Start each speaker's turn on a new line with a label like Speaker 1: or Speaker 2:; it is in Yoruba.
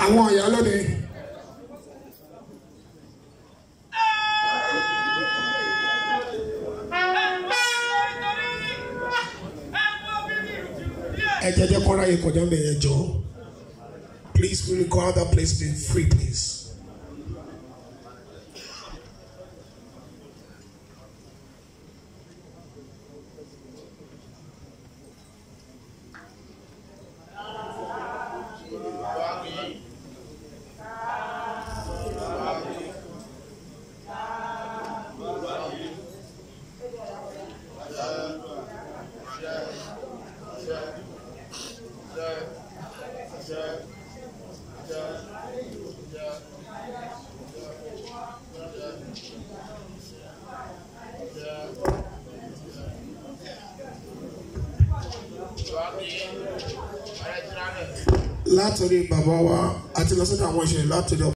Speaker 1: àwọn ìyá lónìí. ẹ jẹjẹ kọ́ra yìí kọjá mi yẹn jọ please we require that place be free please. látòrí bàbá wa àti lọ sọ́dọ̀ àwọn ìṣẹ̀lẹ̀ látòrí